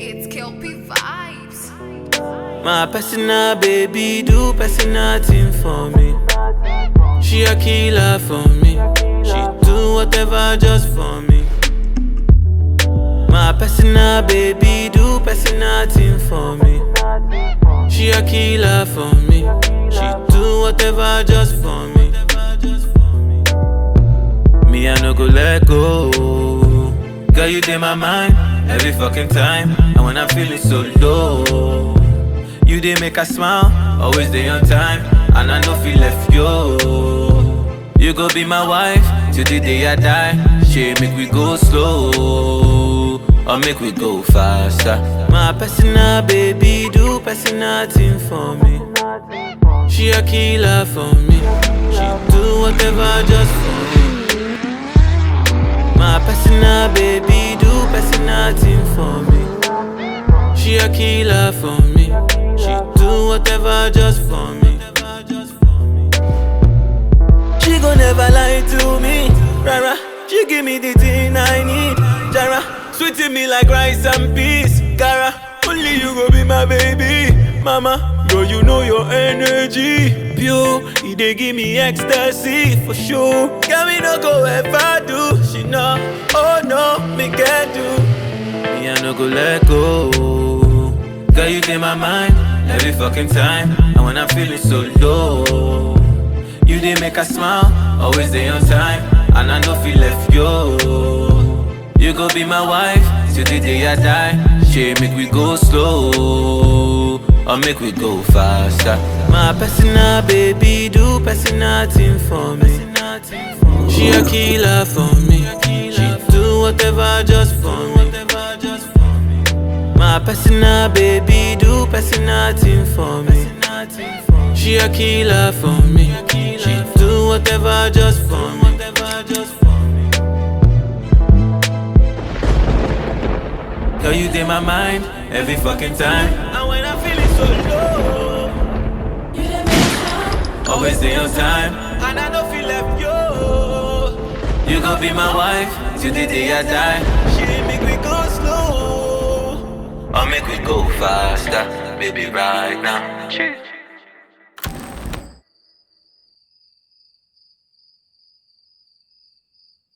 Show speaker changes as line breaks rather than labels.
It's Kelpie vibes.
My personal baby do personal thing for me. She a killer for me. She do whatever just for me. My personal baby do personal thing for me. She a killer for me. She do whatever just for me. Me I no go let go. Girl you in my mind every fucking time. And when I'm feeling so low. You dey make a smile, always dey on time, and I no feel left yo. You go be my wife till the day I die. She make we go slow, or make we go faster. My personal baby do personal thing for me. She a killer for me. She do whatever just for me. My personal baby do personal thing for me. She a killer for me. She do whatever just for me. She gon' never lie to me. Rara, she give me the thing I need. Jara, sweeting me like rice and peas. Cara, only you go be my baby. Mama, girl, you know your energy. Pure, it dey give me ecstasy for sure. Girl, me no go ever do. She know, oh no, me can do. Me I no go let go. Girl, you in my mind every fucking time. And when I'm feeling so low, you did make a smile, always day on time. And I no feel left yo. You go be my wife till the day I die. She make we go slow, or make we go faster. My personal baby do personal thing for me. She a killer for me. She do whatever just for me. My personal baby do personal thing for me. She a killer for me. She do whatever just for me. Girl, you in my mind every fucking time. And when I'm feeling so low, always stay on time. And I don't feel left yo. You gon' be my wife till the day I die. She make me go slow, or make we go faster, baby, right now.